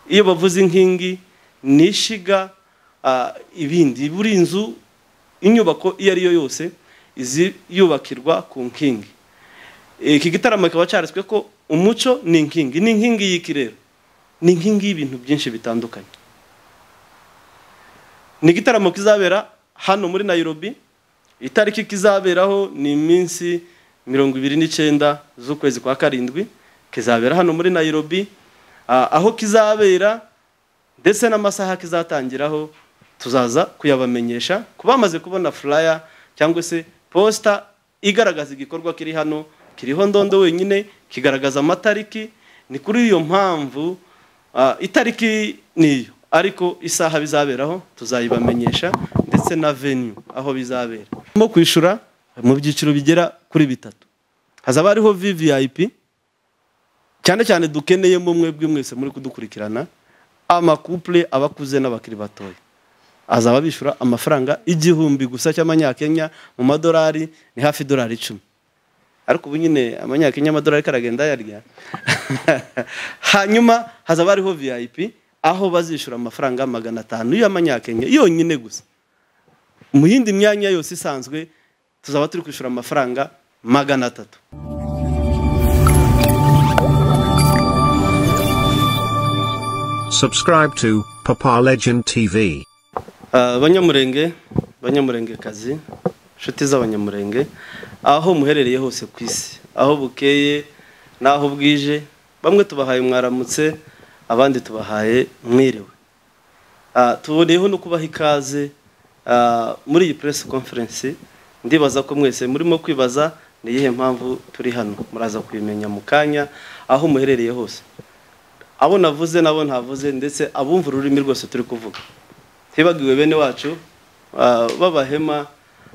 iyo bavuze inkingi ni ishyiga ibindi buri nzu inyubako iyo ari yo yose yubakirwa ku nkingi iki gitaramo kikaba cyaritswe ko umuco ni inkingi ni inkingi y'iki rero ni inkingi y'ibintu byinshi bitandukanye ni igitaramo kizabera hano muri nayirobi itariki kizaberaho ni iminsi mirongo ibiri n'icyenda z'ukwezi kwa karindwi kizabera hano muri nayirobi aho kizabera ndetse n'amasaha kizatangiraho tuzaza kuyabamenyesha ku bamaze kubona furaya cyangwa se posita igaragaza igikorwa kiri hano kiriho ndondo wenyine kigaragaza amatariki ni kuri iyo mpamvu itariki niyo ariko isaha bizaberaho tuzayibamenyesha ndetse na venue aho bizabera mo kwishyura mu byiciro bigera kuri bitatu hazaba hariho vvip cyane cyane dukeneyemo mwebwe mwese muri kudukurikirana amakupure abakuze n'abakiri batoya azaba bishyura amafaranga igihumbi gusa cy'amanyakenya mu madolari ni hafi idolari icumi ariko ubu nyine amanyakenya amadolari karagenda yarya hanyuma hazaba hariho vip aho bazishyura amafaranga magana atanu y'amanyakenya yonyine gusa mu yindi myanya yose isanzwe tuzaba turi kwishyura amafaranga magana atatu Subscribe to Papa Legend TV. banyamurenge banyamurengekazi inshuti z'abanyamurenge aho muherereye hose ku isi aho bukeye n'aho bwije bamwe tubahaye mwaramutse abandi tubahaye mwiriwe tuboneyeho no kubaha ikaze muri iyi press conference ndibaza ko mwese murimo kwibaza ni iyihe mpamvu turi hano muraza kubimenya mu kanya aho muherereye hose abo navuze nabo ntavuze ndetse abumva ururimi rwose turi kuvuga ntibagiwe bene wacu b'abahema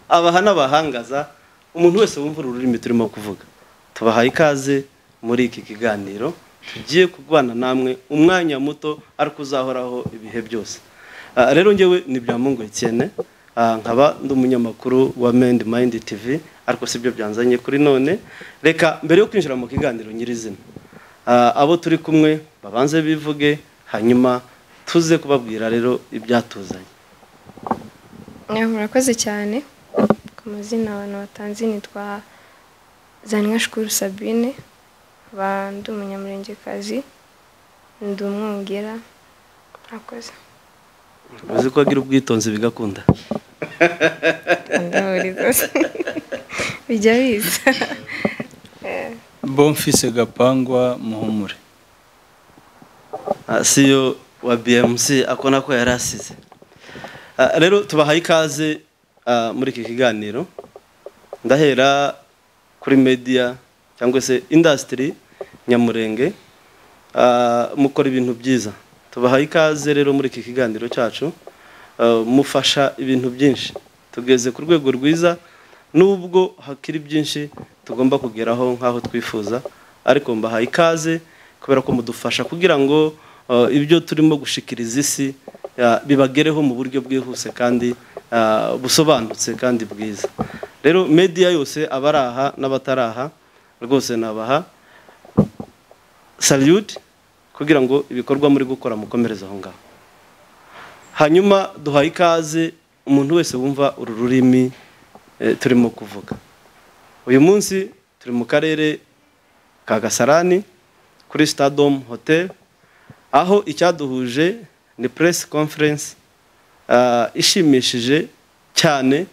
abaha n'abahangaza umuntu wese wumva ururimi turimo kuvuga tubahaye ikaze muri iki kiganiro tugiye kubana namwe umwanya muto ariko uzahoraho ibihe byose rero ngewe ni bya mungu ikene nkaba ndi umunyamakuru wa mendi mayindi tivi ariko si byo byanzanye kuri none reka mbere yo kwinjira mu kiganiro nyirizina abo turi kumwe babanze bivuge hanyuma tuze kubabwira rero ibyatuzanye murakoze cyane ku mazina abantu batanze nitwa zanwa shukuru sabine ndi umunyamurengekazi ndi umwongera murakoze uzi ko agira ubwitonzi bigakunda bijya biza bomfise gapangwa muhumure siyo wa bmc ako nako yari asize rero tubahaye ikaze muri iki kiganiro ndahera kuri mediya cyangwa se indasitiri nyamurenge mukora ibintu byiza tubahaye ikaze rero muri iki kiganiro cyacu mufasha ibintu byinshi tugeze ku rwego rwiza nubwo hakiri byinshi tugomba kugeraho nk'aho twifuza ariko mbahaye ikaze kubera ko mudufasha kugira ngo ibyo turimo gushikiriza isi bibagereho mu buryo bwihuse kandi busobanutse kandi bwiza rero mediya yose abari aha n'abatari aha rwose nabaha salute kugira ngo ibikorwa muri gukora mukomereze aho ngaho hanyuma duhaye ikaze umuntu wese wumva uru rurimi turimo kuvuga uyu munsi turi mu karere ka gasarani kuri sitadomu hoteli aho icyaduhuje ni puresi konferensi ishimishije cyane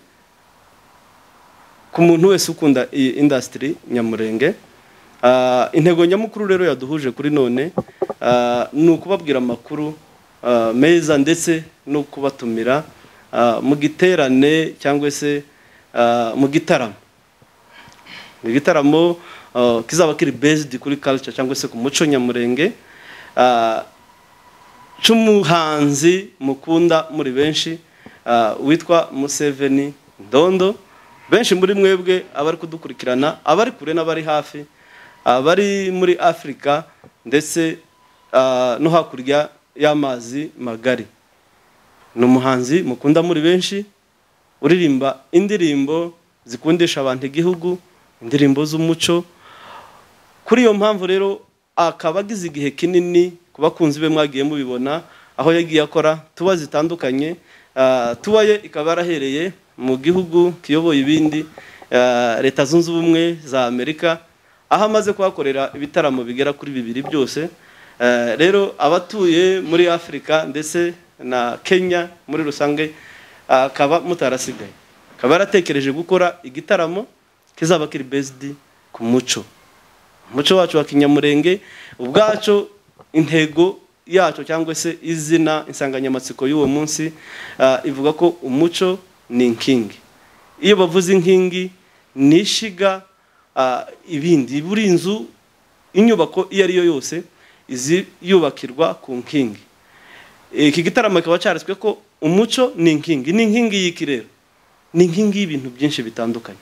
ku muntu wese ukunda iyi indasitiri nyamurenge intego nyamukuru rero yaduhuje kuri none ni ukubabwira amakuru meza ndetse no kubatumira mu giterane cyangwa se mu gitaramo igitaramo kizaba kiri bezidi kuri karica cyangwa se ku muco nyamurenge cy'umuhanzi mukunda muri benshi witwa museveni dondo benshi muri mwebwe abari kudukurikirana abari kure n'abari hafi abari muri afurika ndetse no hakurya y'amazi magari ni umuhanzi mukunda muri benshi uririmba indirimbo zikundisha abantu igihugu indirimbo z'umuco kuri iyo mpamvu rero akaba agize igihe kinini ku ku bakunzi be mwagiye mubibona aho yagiye akora tuba zitandukanye ah, tuba ye ikaba yarahereye mu gihugu kiyoboye ibindi ah, leta zunze ubumwe za amerika aho amaze kuhakorera ibitaramo bigera kuri bibiri byose Eh, rero abatuye muri afurika ndetse na kenya muri rusange akaba mutarasigaye akaba yaratekereje gukora igitaramo kizaba kiri bezidi ku muco umuco wacu wa kinyamurenge ubwacu intego yacu cyangwa se izina insanganyamatsiko y'uwo munsi ah, ivuga ko umuco ni inkingi iyo bavuze inkingi ni ishyiga ah, ibindi buri nzu inyubako iyo ari yo yose izi yubakirwa ku nkingi iki gitaramo kikaba cyaritswe ko umuco ni inkingi ni inkingi y'iki rero ni inkingi y'ibintu byinshi bitandukanye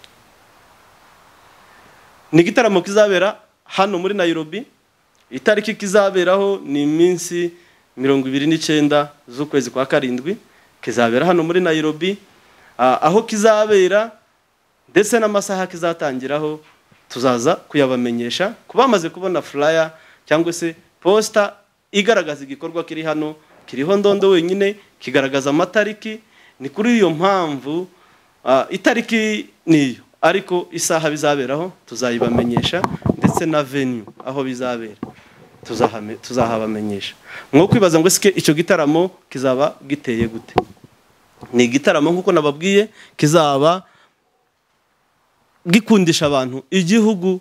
ni igitaramo kizabera hano muri Nairobi itariki kizaberaho ni iminsi mirongo ibiri n'icyenda z'ukwezi kwa karindwi kizabera hano muri Nairobi Ah, aho kizabera ndetse n'amasaha kizatangiraho tuzaza kuyabamenyesha ku bamaze kubona furaya cyangwa se posita igaragaza igikorwa kiri hano kiriho ndondo wenyine kigaragaza amatariki ni kuri iyo mpamvu ah, itariki niyo ariko isaha bizaberaho tuzayibamenyesha ndetse na venue aho bizabera tuzahame- tuzahabamenyesha mwo kwibaza ngo sike icyo gitaramo kizaba giteye gute ni igitaramo nk'uko nababwiye kizaba gikundisha abantu igihugu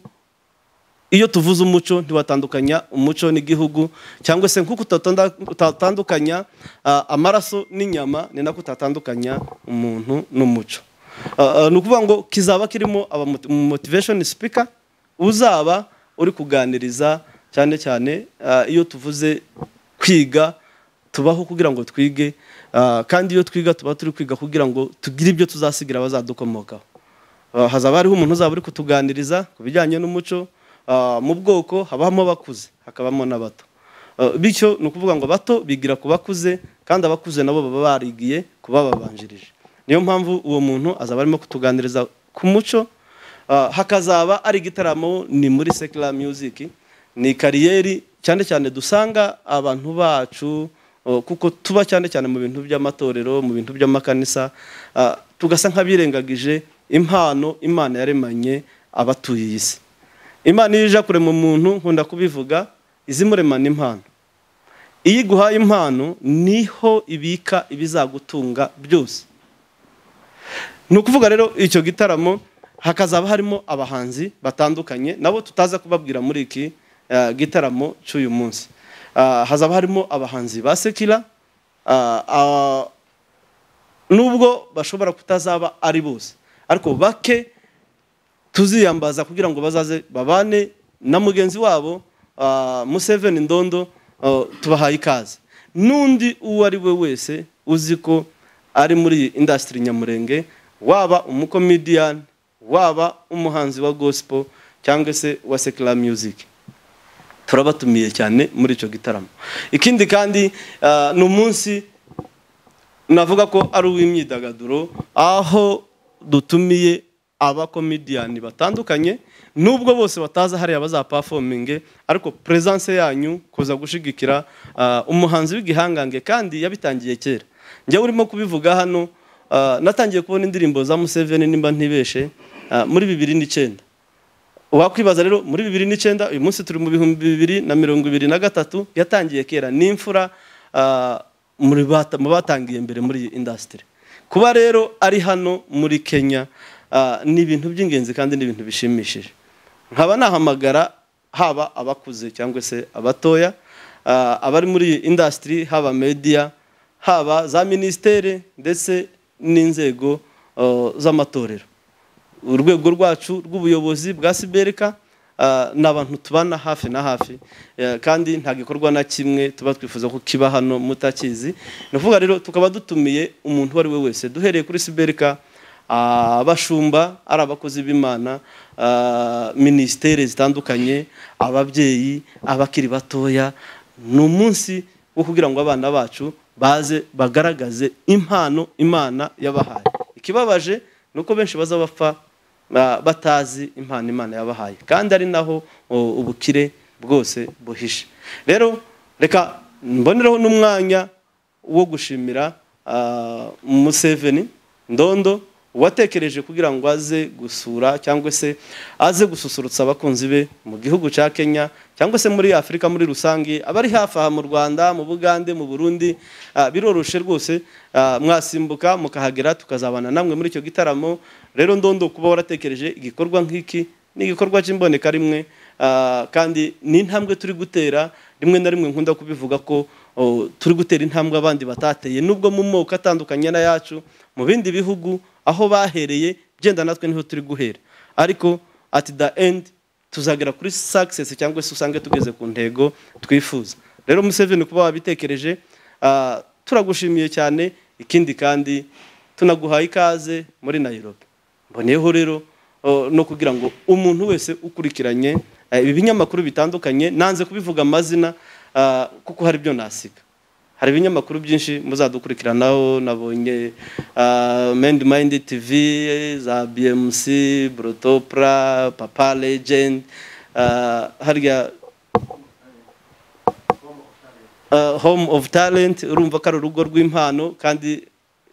iyo tuvuze umuco ntiwatandukanya umuco n'igihugu cyangwa se nk'uko utatonda- utatandukanya ah, amaraso n'inyama ni nako utatandukanya umuntu n'umuco Ah, ah, ni ukuvuga ngo kizaba kirimo motivation speaker uzaba uri kuganiriza cyane cyane ah, iyo tuvuze kwiga tubaho kugira ngo twige ah, kandi iyo twiga tuba turi kwiga kugira ngo tugire ibyo tuzasigira abazadukomokaho Ah, hazaba hariho umuntu uzaba uri kutuganiriza ku bijyanye n'umuco Ah, mu bwoko habamo abakuze hakabamo n'abato Ah, bityo ni ukuvuga ngo abato bigira ku bakuze kandi abakuze nabo baba barigiye kubababanjirije niyo mpamvu uwo muntu azaba arimo kutuganiriza ku muco Ah, hakazaba ari igitaramo ni muri secular music ni kariyeri cyane cyane dusanga abantu bacu oh, kuko tuba cyane cyane mu bintu by'amatorero mu bintu by'amakanisa ah, tugasa nk'abirengagije impano imana yaremanye abatuye iyi si imana iyo ije kurema umuntu nkunda kubivuga izimuremana impano iyo iguhaye impano niho ibika ibizagutunga byose ni ukuvuga rero icyo gitaramo hakazaba harimo abahanzi batandukanye nabo tutaza kubabwira muri iki eh, gitaramo cy'uyu munsi Ah, hazaba harimo abahanzi ba sekira ah, ah, nubwo bashobora kutazaba ari bose ariko bake tuziyambaza kugira ngo bazaze babane na mugenzi wabo ah, Museveni Ndondo ah, tubahaye ikaze n'undi uwo ari we wese uzi ko ari muri iyi indasitiri nyamurenge waba umukomediyani waba umuhanzi wa gospel cyangwa se wa secular music turabatumiye cyane muri icyo gitaramo ikindi kandi ah, ni umunsi navuga ko ari uw'imyidagaduro aho dutumiye abakomediyani batandukanye nubwo bose bataza hariya bazapafominge ariko presence yanyu kuza gushigikira ah, umuhanzi w'igihangange kandi yabitangiye kera njyewe urimo kubivuga hano ah, natangiye kubona indirimbo za Museveni nimba ntibeshe ah, muri bibiri n'icyenda wakwibaza rero muri bibiri n'icyenda uyu munsi turi mu bihumbi bibiri na mirongo ibiri na gatatu yatangiye kera n'imfura ah, muri bata- mu batangiye mbere muri iyi indasitiri kuba rero ari hano muri kenya ah, ni ibintu by'ingenzi kandi ni ibintu bishimishije nkaba nahamagara haba abakuze cyangwa se abatoya ah, abari muri iyi indasitiri haba mediya haba za minisiteri ndetse n'inzego oh, z'amatorero urwego rwacu rw'ubuyobozi bwa siberika ah, ni abantu tubana hafi na hafi eh, kandi nta gikorwa na kimwe tuba twifuza ko kiba hano mutakizi ni ukuvuga rero tukaba dutumiye umuntu uwo ari we wese duhereye kuri siberika ah, abashumba ari abakozi b'imana ah, minisiteri zitandukanye ababyeyi abakiri batoya ni umunsi wo kugira ngo abana bacu baze bagaragaze impano imana yabahaye ikibabaje ni uko benshi baza bapfa ba- batazi impano imana yabahaye kandi ari naho o, ubukire bwose buhishe rero reka mbonereho n'umwanya wo gushimira ah, museveni ndondo uwatekereje kugira ngo aze gusura cyangwa se aze gususurutsa abakunzi be mu gihugu cya kenya cyangwa se muri afurika muri rusange abari hafi aha mu rwanda mu bugande mu burundi ah, biroroshe rwose ah, mwasimbuka mukahagera tukazabana namwe muri icyo gitaramo rero ndondo kuba waratekereje igikorwa nk'iki ni igikorwa cy'imboneka rimwe ah, kandi ni intambwe turi gutera rimwe na rimwe nkunda kubivuga ko oh, turi gutera intambwe abandi batateye nubwo mu moko atandukanye n'ayacu mu bindi bihugu aho bahereye byenda natwe niho turi guhera ariko at the end tuzagera kuri success cyangwa se usange tugeze ku ntego twifuza rero Museveni kuba wabitekereje ah, turagushimiye cyane ikindi kandi tunaguhaye ikaze muri Nairobi mboneyeho rero o, no kugira ngo umuntu wese ukurikiranye eh, ibi binyamakuru bitandukanye nanze kubivuga amazina ah, kuko hari ibyo nasiga hari ibinyamakuru byinshi muzadukurikiranaho nabonye ah, Mind Mind TV za BMC Brotopra Papa Legend ah, harya ah, Home of Talent urumva ko ari urugo rw'impano kandi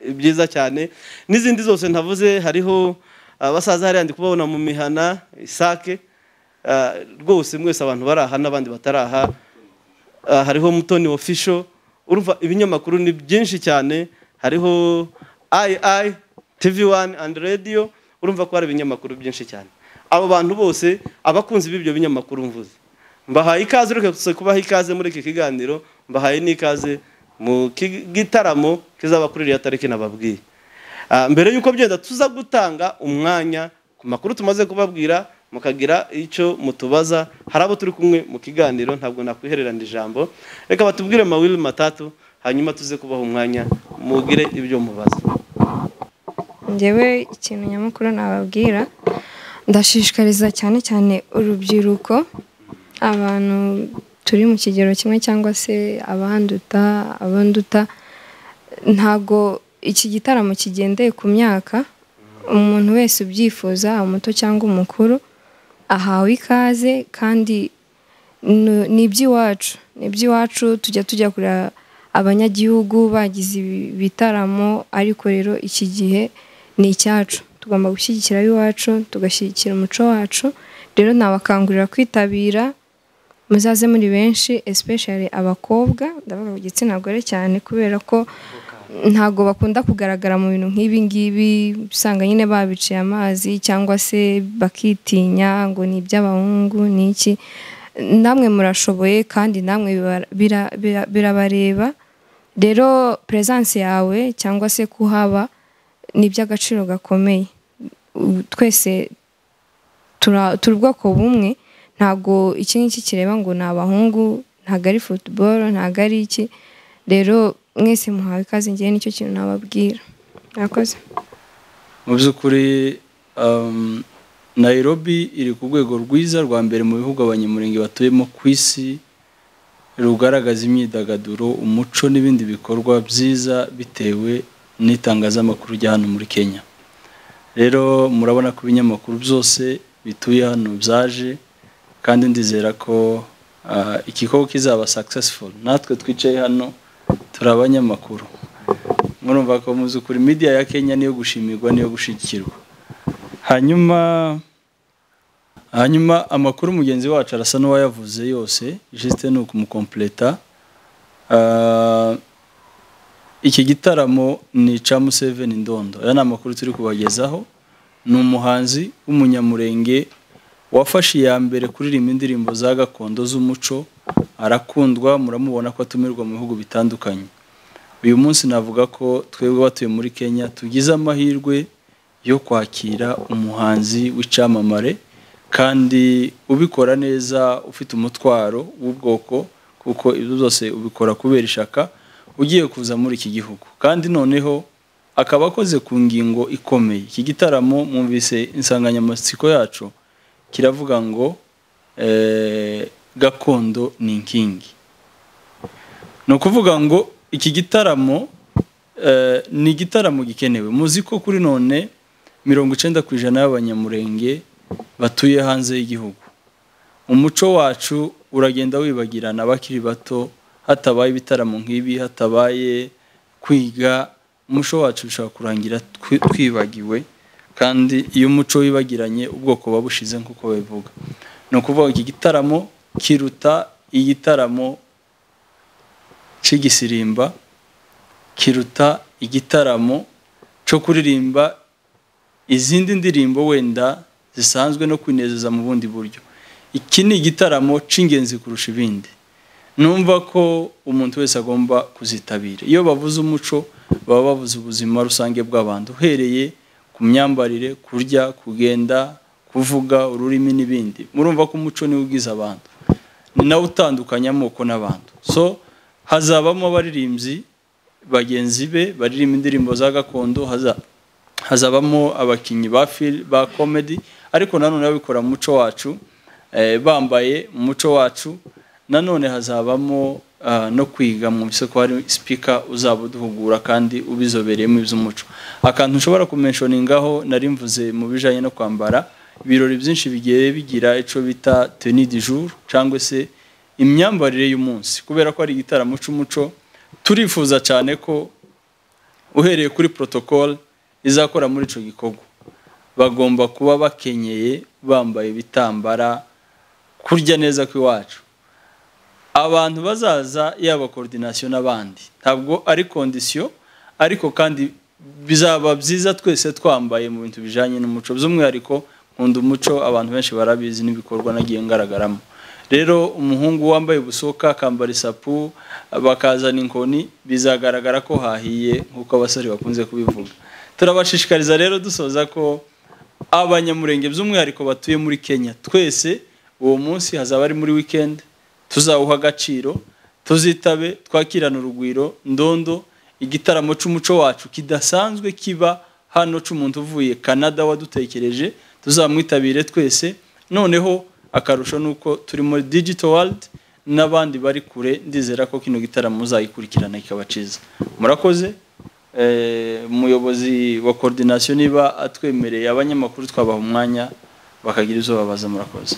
byiza cyane n'izindi zose ntavuze hariho ah, basaza hariya ndi kubabona mu mihana isake Ah, rwose mwese abantu bari aha n'abandi batari aha Ah, hariho mutoni official urumva ibinyamakuru ni byinshi cyane hariho ii tv wani andi radiyo urumva ko hari ibinyamakuru byinshi cyane abo bantu bose abakunzi b'ibyo binyamakuru mvuze mbahaye ikaze uretse kubaha ikaze muri iki kiganiro mbahaye n'ikaze mu ki- gitaramo kizaba kuri iriya tariki nababwiye Ah, mbere y'uko byenda tuza gutanga umwanya ku makuru tumaze kubabwira mukagira icyo mutubaza hari abo turi kumwe mu kiganiro ntabwo nakwihererana ijambo reka batubwire mawili matatu hanyuma tuze kubaha umwanya mugire ibyo mubaza ngewe ikintu nyamukuru nababwira ndashishikariza cyane cyane urubyiruko abantu turi mu kigero kimwe cyangwa se abanduta abanduta ntago iki gitaramo kigendeye ku myaka umuntu wese ubyifuza haba umuto cyangwa umukuru ahawe ikaze kandi ni- ni iby'iwacu ni iby'iwacu tujya tujya kureba abanyagihugu bagize ibi- ibitaramo ariko rero iki gihe ni icyacu tugomba gushyigikira ab'iwacu tugashyigikira umuco wacu rero nabakangurira kwitabira muzaze muri benshi especially abakobwa ndavuga ku gitsina gore cyane kubera ko ntago bakunda kugaragara mu bintu nk'ibi ngibi usanga nyine babiciye amazi cyangwa se bakitinya ngo ni iby'abahungu ni iki namwe murashoboye kandi namwe biba- bira- bira- birabareba rero peresanse yawe cyangwa se kuhaba ni iby'agaciro gakomeye U- twese tura- turi ubwoko bumwe ntago iki ngiki kireba ngo ni abahungu ntago ari futuboro ntago ari iki rero mwese muhawe ikaze ngewe nicyo kintu nababwira murakoze mu by'ukuri um, Nairobi iri ku rwego rwiza rwa mbere mu bihugu abanyamurenge batuyemo ku isi rugaragaza imyidagaduro umuco n'ibindi bikorwa byiza bitewe n'itangazamakuru rya hano muri kenya rero murabona ko ibinyamakuru byose bituye hano byaje kandi ndizera ko ah, igikorwa kizaba successful natwe twicaye hano turi abanyamakuru murumva ko mu by'ukuri media ya Kenya niyo gushimirwa niyo gushyigikirwa hanyuma hanyuma amakuru mugenzi wacu arasa n'uwayavuze yose juste ni ukumukompleta Ah, iki gitaramo ni ica Museveni Ndondo aya ni amakuru turi kubagezaho ni umuhanzi w'umunyamurenge wafashe iya mbere kuririmba indirimbo za gakondo z'umuco arakundwa muramubona ko atumirwa mu bihugu bitandukanye uyu munsi navuga ko twebwe batuye muri kenya tugize amahirwe yo kwakira umuhanzi w'icyamamare kandi ubikora neza ufite umutwaro w'ubwoko kuko ibyo byose ubikora kubera ishaka ugiye kuza muri iki gihugu kandi noneho akaba akoze ku ngingo ikomeye iki gitaramo mwumvise insanganyamatsiko yacu kiravuga ngo eh, gakondo ni inkingi ni ukuvuga ngo iki gitaramo eh, ni igitaramo gikenewe muzi ko kuri none mirongo icyenda ku ijana y'abanyamurenge batuye hanze y'igihugu umuco wacu uragenda wibagirana abakiri bato hatabaye ibitaramo nk'ibi hatabaye kwiga umuco wacu ushobora kurangira twi- twibagiwe kandi iyo umuco wibagiranye ubwoko buba bushize nk'uko babivuga ni ukuvuga iki gitaramo kiruta igitaramo cy'igisirimba kiruta igitaramo cyo kuririmba izindi ndirimbo wenda zisanzwe no kwinezeza mu bundi buryo iki ni igitaramo cy'ingenzi kurusha ibindi numva ko umuntu wese agomba kuzitabira iyo bavuze umuco baba bavuze ubuzima rusange bw'abantu uhereye ku myambarire kurya kugenda kuvuga ururimi n'ibindi murumva ko umuco niwo ubwiza abantu ni nawe utandukanya amoko n'abantu so hazabamo abaririmbyi bagenzi be baririmba indirimbo za gakondo haza- hazabamo abakinnyi ba fil- ba komedi ariko nanone babikora mu muco wacu eh, bambaye mu muco wacu nanone hazabamo ah, no kwiga mu isoko hari sipika uzaba uduhugura kandi ubizobereyemo iby'umuco akantu ushobora kumenshonningaho nari mvuze mu bijyanye no kwambara ibirori byinshi bigiye bigira icyo bita teni di jour cyangwa se imyambarire y'umunsi kubera ko ari igitaramo cy'umuco turifuza cyane ko uhereye kuri protocole izakora muri icyo gikorwa bagomba kuba bakenyeye bambaye ibitambara kurya neza kw'iwacu abantu bazaza yaba koordinasiyo n'abandi ntabwo ari kondisiyo ariko kandi bizaba byiza twese twambaye mu bintu bijyanye n'umuco by'umwihariko nkunda umuco abantu benshi barabizi n'ibikorwa nagiye ngaragaramo rero umuhungu wambaye busoka akambara isapu bakazana inkoni bizagaragara ko hahiye nk'uko abasore bakunze kubivuga turabashishikariza rero dusoza ko abanyamurenge by'umwihariko batuye muri kenya twese uwo munsi hazaba ari muri weekend tuzawuha agaciro tuzitabe twakirane urugwiro ndondo igitaramo cy'umuco wacu kidasanzwe kiba hano cy'umuntu uvuye canada wadutekereje tuzamwitabire twese noneho akarusho ni uko turi muri digital world n'abandi bari kure ndizera ko kino gitaramo muzagikurikirana kikaba cyiza murakoze Eh, umuyobozi wa koordinasiyo niba atwemereye abanyamakuru twabaha umwanya bakagira izo babaza murakoze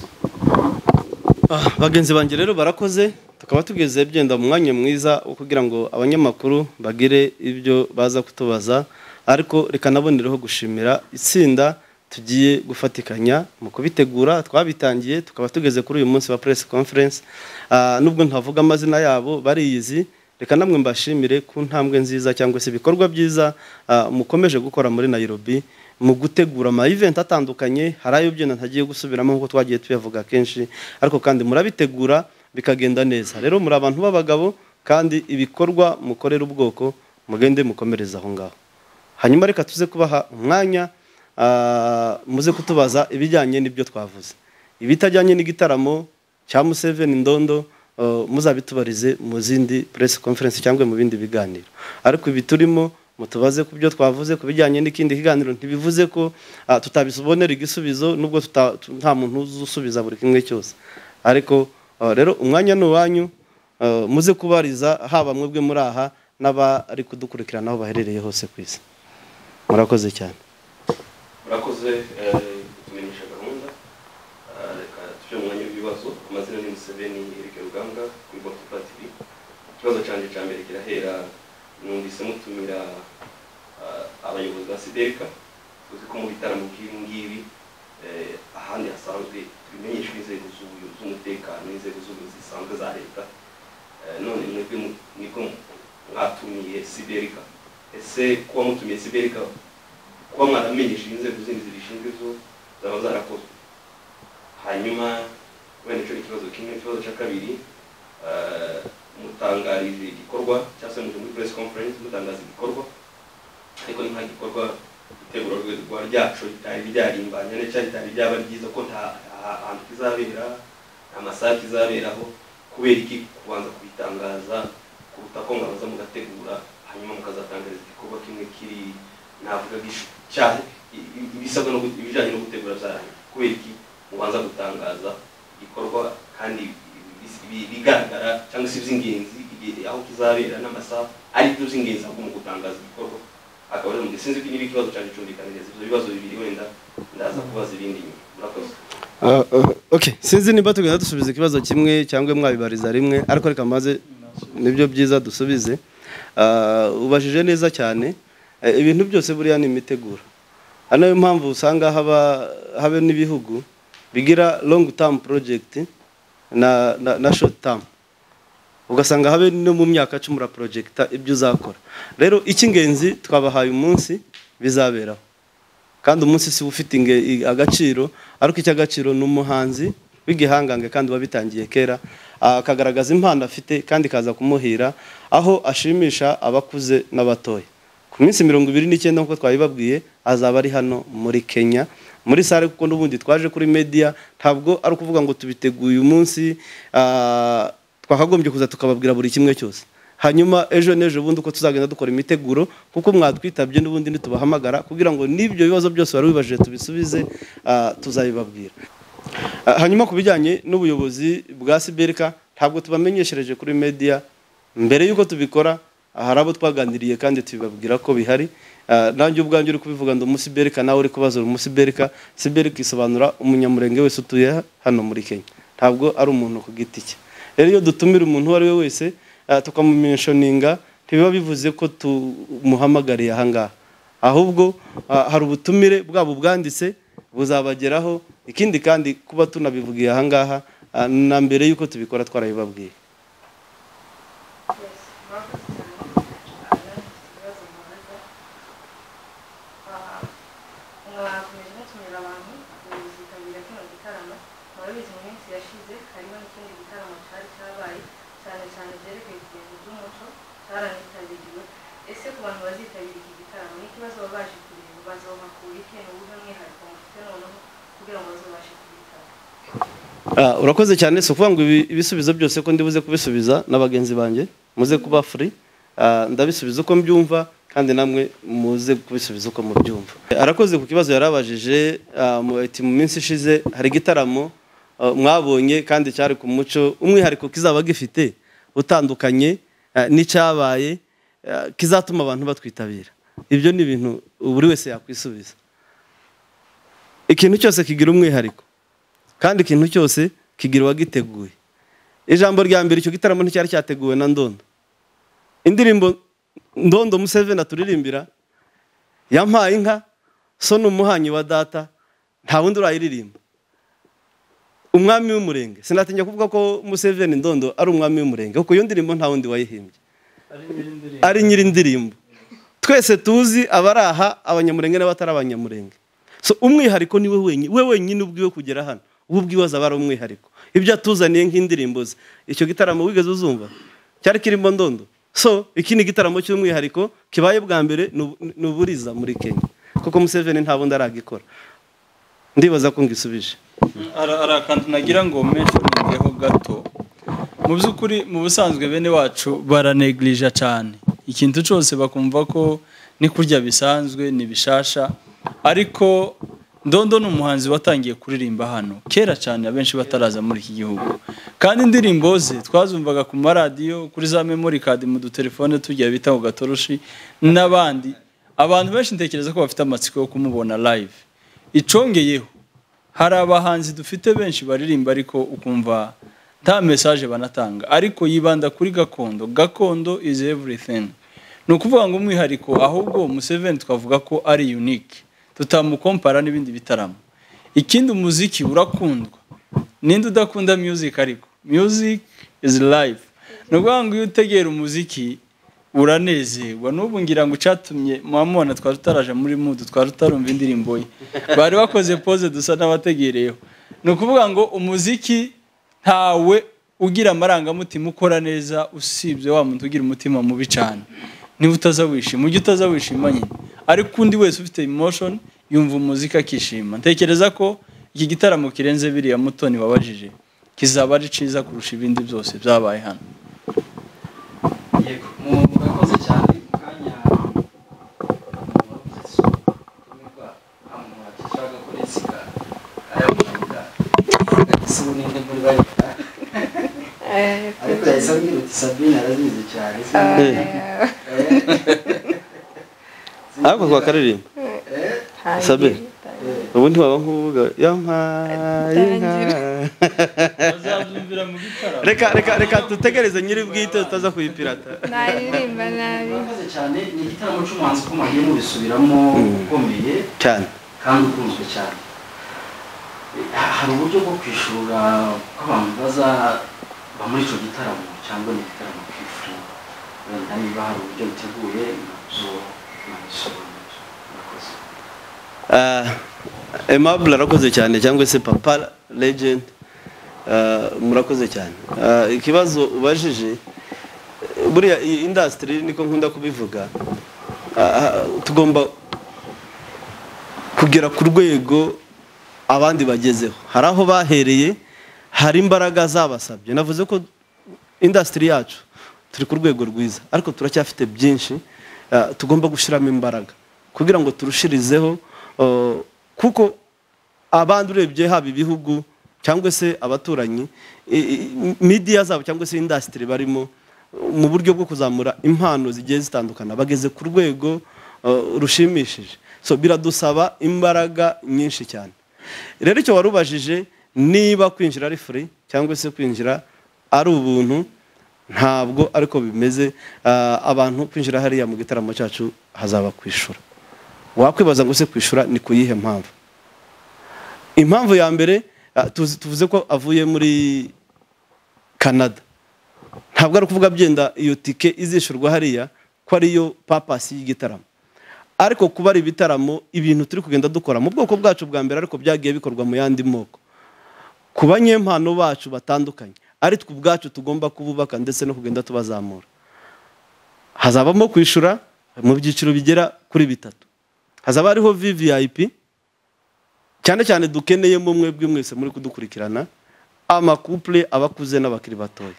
Ah, bagenzi banjye rero barakoze tukaba tugeze byenda mu mwanya mwiza wo kugira ngo abanyamakuru bagire ibyo baza kutubaza ariko reka naboneraho gushimira itsinda tugiye gufatikanya mu kubitegura twabitangiye tukaba tugeze kuri uyu munsi wa press conference Ah, nubwo ntavuga amazina yabo bariyizi reka namwe mbashimire ku ntambwe nziza cyangwa se ibikorwa byiza ah, mukomeje gukora muri Nairobi mu gutegura ama event atandukanye hari ayo byenda ntagiye gusubiramo nk'uko twagiye tuyavuga kenshi ariko kandi murabitegura bikagenda neza rero muri abantu b'abagabo kandi ibikorwa mukorera ubwoko mugende mukomereza aho ngaho hanyuma reka tuze kubaha umwanya ah, muze kutubaza ibijyanye n'ibyo twavuze ibitajyanye n'igitaramo cya Museveni Ndondo ah, muzabitubarize mu zindi press conference cyangwa mu bindi biganiro ariko ibi turimo mutubaze ku byo twavuze ku bijyanye n'ikindi kiganiro ntibivuze ko ah, tutabibonera igisubizo nubwo tuta- tu- nta muntu uzusubiza buri kimwe cyose ariko ah, rero umwanya ni uwanyu ah, muze kubariza haba mwebwe muri aha n'abari kudukurikirana aho baherereye hose ku isi murakoze cyane murakoze kutumenyesha gahunda Eh, reka tujye mu mwanya w'ibibazo amazina ni museveni eric rugambwa kuri botupa tv ikibazo cyanjye cya mbere kirahera numvise mutumira eh, abayobozi ba siderika uzi ko mu bitaramo nk'ibi ngibi eh, ahandi hasanzwe tubimenyesha inzego z'ubuyo- z'umutekano inzego z'ubuyobozi zisanzwe za leta Eh, none mwebwe mu- nibwo mwatumiye siderika ese kuba mutumiye siderika kuba mwaramenyesheje inzego zindi zibishinzwe zo zaba zarakozwe hanyuma wenda icyo ni ikibazo kimwe ikibazo cya kabiri eh, mutangarije igikorwa cyangwa se muje muri press conference mutangaza igikorwa ariko ni nka gikorwa itegura rwa ryacu ritari ryarimbanya ndetse cyangwa ritari ryaba ryiza ko nta nta hantu kizabera nta masaha kizaberaho kubera iki kubanza kubitangaza kuruta ko mwabanza mugategura hanyuma mukazatangariza igikorwa kimwe kiri navuga gishu- cya- i- i- ibisabwa no gu- ibijyanye no gutegura byarangiye kubera iki mubanza gutangaza igikorwa kandi bis- bi- bigaragara cyangwa se iby'ingenzi igihe- aho kizabera n'amasaha ari byo by'ingenzi ahubwo mu gutangaza igikorwa akaba ari mu sinzi ko niba ikibazo cyanjye cyumvikaniriza ibyo bibazo bibiri wenda ndaza kubaza ibindi nyuma murakoze sinzi niba tugenda dusubiza ikibazo kimwe cyangwa mwabibariza rimwe ariko reka maze nibyo byiza dusubize Ah, ubajije neza cyane Eh, ibintu byose buriya ni imiteguro ari nayo mpamvu usanga haba habe n'ibihugu bigira long term project na, na, na short term ugasanga habe no mu myaka cumi uraporojegita ibyo uzakora rero icy'ingenzi twabahaye umunsi bizaberaho kandi umunsi si ufite inge- i- agaciro ariko icy'agaciro ni umuhanzi w'igihangange kandi uba bitangiye kera ah, akagaragaza impano afite kandi ikaza kumuhira aho ashimisha abakuze n'abatoya ku minsi mirongo ibiri n'icyenda nk'uko twabibabwiye azaba ari hano muri kenya muri sare kuko n'ubundi twaje kuri media ntabwo ari ukuvuga ngo tubiteguye umunsi ah, twakagombye kuza tukababwira buri kimwe cyose hanyuma ejo n'ejo bundi uko tuzagenda dukora imiteguro kuko mwatwitabye n'ubundi ntitubahamagara kugira ngo n'ibyo bibazo byose wari wibajije tubisubize ah, tuzabibabwira Ah, hanyuma ku bijyanye n'ubuyobozi bwa siberika ntabwo tubamenyeshereje kuri media mbere y'uko tubikora hari abo twaganiriye kandi tubibabwira ko bihari Ah, nanjye ubwanjye uri kubivuga ndi umusiberika nawe uri kubaza uri umusiberika siberika isobanura umunyamurenge wese utuye hano muri kenya ntabwo ari umuntu ku giti cye rero iyo dutumira umuntu uwo ari we wese ah, tukamumenshoninga ntibiba bivuze ko tumuhamagariye ahangaha ahubwo ah, hari ubutumire bwaba ubwanditse buzabageraho ikindi kandi kuba tunabivugiye ahangaha ah, na mbere y'uko tubikora twarabibabwiye mwakomeje mutumira abantu kuzitabira kino gitaramo murabizi mu minsi yashize harimo n'ikindi gitaramo cyari cyabaye cyane cyane byerekeye ku bintu by'umuco cyaranitabiriwe ese ku bantu bazitabira iki gitaramo n'ikibazo baba baje kureba bazohakura iki ni ubuhe mwihariko mufite noneho kugira ngo bazobashe kubitaba Ah, urakoze cyane si ukuvuga ngo ibi- ibisubizo byose ko ndibuze kubisubiza na bagenzi banjye muze kuba free Ah, ndabisubiza uko mbyumva kandi namwe muze kubisubiza uko mubyumva arakoze ku kibazo yarabajije ah, mu- ati mu minsi ishize hari igitaramo ah, mwabonye kandi cyari ku muco umwihariko kizaba gifite utandukanye ah, n'icyabaye ah, kizatuma abantu batwitabira ibyo ni ibintu buri wese yakwisubiza ikintu cyose kigira umwihariko kandi ikintu cyose kigira uwagiteguye ijambo rya mbere icyo gitaramo nticyari cyateguwe na ndondo indirimbo ndondo museveni aturirimbira yampaye inka so ni umuhanyi wa data nta wundi urayiririmba umwami w'umurenge sinatinya kuvuga ko museveni ndondo ari umwami w'umurenge kuko iyo ndirimbo nta wundi wayihimbye ari nyiri indirimbo twese tuzi abari aha abanyamurenge n'abatari abanyamurenge so umwihariko ni we wenyine we wenyine ubwiwe kugera hano ubu ubwiwe azaba ari umwihariko ibyo atuzaniye nk'indirimbo ze icyo gitaramo wigeze uzumva cyari kirimo ndondo so iki ni igitaramo cy'umwihariko kibaye bwa mbere ni ubu- ni uburiza muri kenya kuko museveni nta bundi aragikora ndibaza ko ngisubije hari hari akantu nagira ngo mentioningeho gato mu by'ukuri mu busanzwe bene wacu baranegirija cyane ikintu cyose bakumva ko ni kurya bisanzwe ni bishasha ariko ndondo ni umuhanzi watangiye kuririmba hano kera cyane abenshi bataraza muri iki gihugu kandi indirimbo ze twazumvaga ku maradiyo kuri za memori kadi mu dutelefone tugiye bita ngo gatoroshi n'abandi abantu benshi ntekereza ko bafite amatsiko yo kumubona live icongeyeho hari abahanzi dufite benshi baririmba ariko ukumva nta mesaje banatanga ariko yibanda kuri gakondo gakondo is everything ni ukuvuga ngo umwihariko ahubwo museveni twavuga ko ari unique tutamukompara n'ibindi bitaramo ikindi umuziki urakundwa ninde udakunda music ariko music is life ni ukuvuga ngo iyo utegera umuziki uranezerwa n'ubu ngira ngo icyatumye mwamubona twari tutaraje muri mudu twari tutarumva indirimbo ye bari bakoze pose dusa n'abategereyeho ni ukuvuga ngo umuziki ntawe ugira amarangamutima ukora neza usibye wa muntu ugira umutima mubi cyane niba utaza wishima ujye utaza wishima nyine ariko undi wese ufite emotion yumva umuziki akishima ntekereza ko iki gitaramo kirenze biriya mutoni wabajije kizaba ari cyiza kurusha ibindi byose byabaye hano yego mu- murakoze cyane mu kanya murakoze tumirwa amura kishaka kuri sika aramuvuga sibu ninde muri bari ariko yahise ambwira uti sabine arabizi cyane ariko twakaririmba Eh, sabe eh, ubundi waba nk'uvuga yampaye inka bazabyumvira mu gitaramo reka reka reka dutegereze nyiri bwite tutaza kuyipirata naririmba nabi murakoze cyane ni igitaramo cy'umuhanzi ukomeye mubisubiramo ukomeye cyane kandi ukunzwe cyane hari uburyo bwo kwishura ko abantu bazaba muri icyo gitaramo cyangwa ni igitaramo kwifura wenda niba hari uburyo buteguye nabyo nabisobanura murakoze Ah, aimable arakoze cyane cyangwa se papa legend ah, murakoze cyane Ah, ikibazo ubajije eh, buriya iyi industry niko nkunda kubivuga ah, ah, tugomba kugera ku rwego abandi bagezeho hari aho bahereye hari imbaraga zabasabye navuze ko industry yacu turi ku rwego rwiza ariko turacyafite byinshi ah, tugomba gushyiramo imbaraga kugira ngo turushirizeho ah, kuko abandi urebye haba ibihugu cyangwa se abaturanyi i- i- media zabo cyangwa se industry barimo mu buryo bwo kuzamura impano zigiye zitandukana bageze ku rwego ah, rushimishije so biradusaba imbaraga nyinshi cyane rero icyo warubajije niba kwinjira ari free cyangwa se kwinjira ari ubuntu ntabwo ariko bimeze Ah, abantu kwinjira hariya mu gitaramo cyacu hazaba kwishura wakwibaza ngo se kwishura ni ku yihe mpamvu impamvu ya mbere ah, tuzi- tuvuze ko avuye muri canada ntabwo ari ukuvuga byenda iyo tike izishurwa hariya ko ariyo papasi y'igitaramo ariko kuba ari ibitaramo ibintu turi kugenda dukora mu bwoko bwacu bwa mbere ariko byagiye bikorwa mu yandi moko ku banyempano bacu batandukanye ari twe ubwacu tugomba kububaka ndetse no kugenda tubazamura hazabamo kwishura mu byiciro bigera kuri bitatu hazaba hariho vvip cyane cyane dukeneyemo mwebwe mwese muri kudukurikirana amakupure aba akuze n'abakiri batoya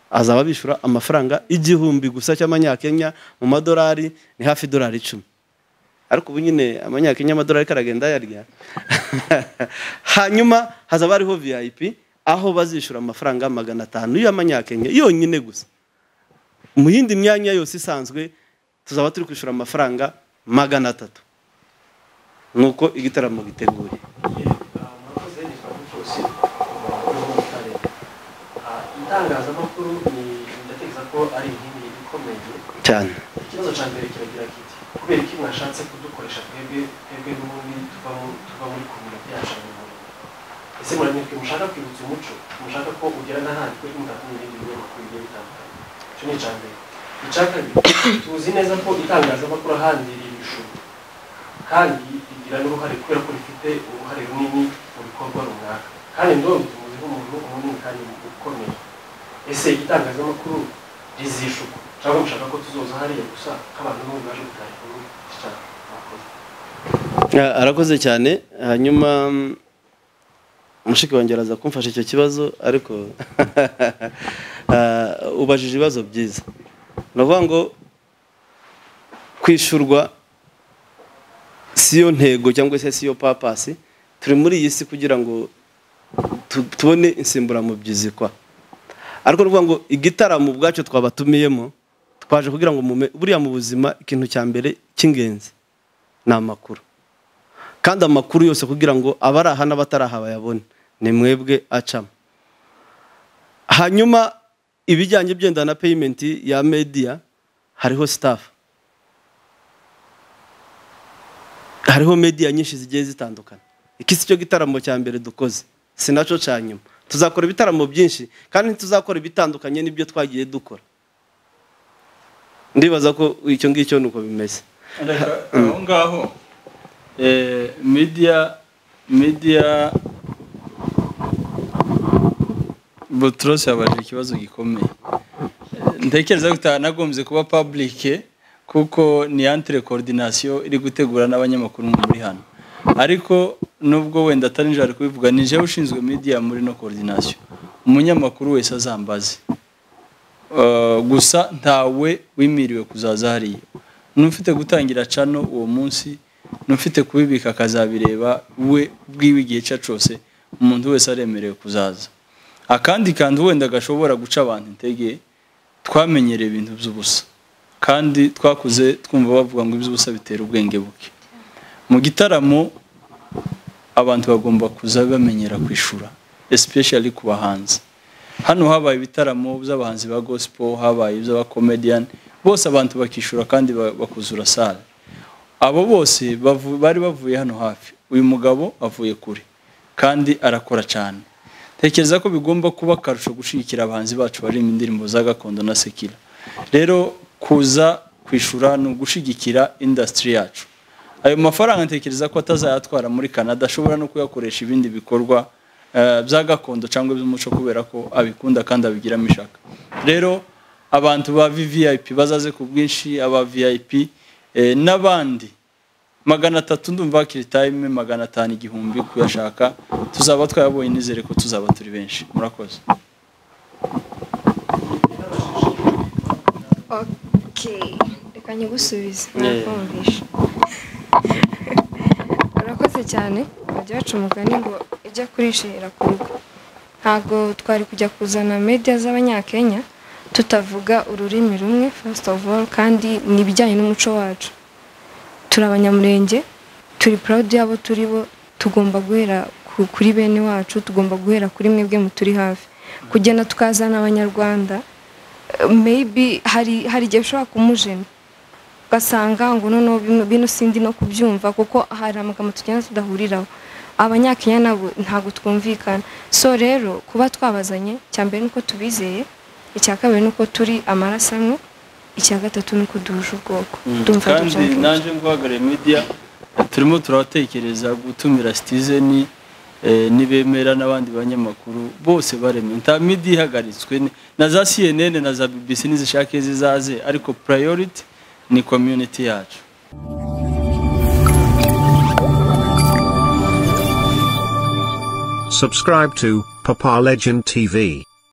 azaba bishyura amafaranga igihumbi gusa cy'amanyakenya mu madolari ni hafi idolari icumi ariko ubu nyine amanyakenya amadolari karagenda yarya hanyuma hazaba hariho vip aho bazishyura amafaranga magana atanu y'amanyakenya yonyine gusa mu yindi myanya yose isanzwe tuzaba turi kwishyura amafaranga magana atatu nuko igitaramo giteguye murakoze ni kabucusi umurongo w'ubutare itangazamakuru ni ndatekereza ko ari inkingi ikomeye cyane ikibazo cya mbere kiragira kiti kubera iki mwashatse kudukoresha twebwe twebwe n'ubundi tuva mu- tuva muri komune byacu mu murimo ese muramutwe mushaka kwibutsa umuco mushaka ko ugera n'ahandi kuri mutakumwe n'ibindi binyamakuru bigiye bitandukanye icyo ni icya mbere icya kabiri tuzi neza ko itangazamakuru ahandi riri ibijumba kandi rigira n'uruhare kubera ko rifite uruhare runini mu bikorwa runaka kandi ndumva tumuzi nk'umuntu munini kandi ukomeye ese itangazamakuru rizishuka cyangwa mushaka ko tuzoza hariya gusa nk'abantu n'ubu baje gutaha inkuru cyane murakoze Ah, arakoze cyane hanyuma mm, mushiki wanjye araza kumfasha icyo kibazo ariko ah, ubajije ibibazo byiza ni ukuvuga ngo kwishyurwa si yo ntego cyangwa se si yo papasi turi muri iyi si kugira ngo tu- tubone insimburamubyizi kwa ariko ni ukuvuga ngo igitaramo ubwacu twabatumiyemo twaje kugira ngo mume buriya mu buzima ikintu cya mbere cy'ingenzi ni amakuru kandi amakuru yose kugira ngo abari aha n'abatari aha bayabone ni mwebwe acamo hanyuma ibijyanye byenda na peyimenti ya mediya hariho sitafu hariho mediya nyinshi zigiye zitandukanye iki si cyo gitaramo cya mbere dukoze si nacyo cya nyuma tuzakora ibitaramo byinshi kandi ntituzakora ibitandukanye n'ibyo twagiye dukora ndibaza ko icyo ngicyo ni uko bimeze reka aho ngaho eh, media media butros yabajije ikibazo gikomeye Eh, ntekereza ko itanagombye kuba public kuko ni entre coordination iri gutegura n'abanyamakuru muri hano ariko nubwo wenda atari njye ari kubivuga ni njyewe ushinzwe media muri no coordination umunyamakuru wese azambaze Uh, gusa ntawe wimiriwe kuzaza hariya n'ufite gutangira cano uwo munsi n'ufite kubibika akazabireba we bwiwe igihe cye cyose umuntu wese aremerewe kuzaza akandi kandi wenda gashobora guca abantu intege twamenyereye ibintu by'ubusa kandi twakuze twumva bavuga ngo iby'ubusa bitera ubwenge buke mu gitaramo abantu bagomba kuza bamenyera kwishura especially ku bahanzi hano habaye ibitaramo by'abahanzi ba gospel habaye iby'abakomediyani bose abantu bakishura kandi ba- bakuzura sale abo bose bavu- bari bavuye hano hafi uyu mugabo avuye kure kandi arakora cyane tekereza ko bigomba kuba akarusho gushyigikira abahanzi bacu barimo indirimbo za gakondo na sekira rero kuza kwishura ni ugushyigikira indasitiri yacu ayo mafaranga ntekereza ko atazayatwara muri canada ashobora no kuyakoresha ibindi bikorwa eh, bya gakondo cyangwa iby'umuco kubera ko abikunda kandi abigiramo ishaka rero abantu ba VVIP bazaze ku bwinshi aba VIP eh, n'abandi magana atatu ndumva hakiri time magana atanu igihumbi kuyashaka tuzaba twayabonye nizere ko tuzaba turi benshi murakoze Okay. reka nyigusubize Yeah. nakumvisha urakoze cyane bajya baca umugani ngo ijya kurishira ku rugo ntabwo twari kujya kuzana media z'abanyakenya tutavuga ururimi rumwe first of all kandi ni ibijyanye n'umuco wacu turi abanyamurenge turi proud y'abo turi bo tugomba guhera ku- kuri bene wacu tugomba guhera kuri mwebwe muturi hafi kugenda tukazana abanyarwanda maybe hari hari igihe ushobora kumujena ugasanga ngo noneho bino- bino sindi no kubyumva kuko hari amagambo tugenda tudahuriraho abanyakenya nabo ntabwo twumvikana so rero kuba twabazanye icya mbere nuko tubizeye icya kabiri nuko turi amaraso amwe icya gatatu nuko duhuje ubwoko Ndumva kandi dushaka nanjye nguhagarariye media turimo turabatekereza gutumira citizen eh, nibemera n'abandi banyamakuru bose baremwe nta media ihagaritswe ni- na za CNN na za BBC nizishake zizaze ariko priority ni community yacu Subscribe to Papa Legend TV.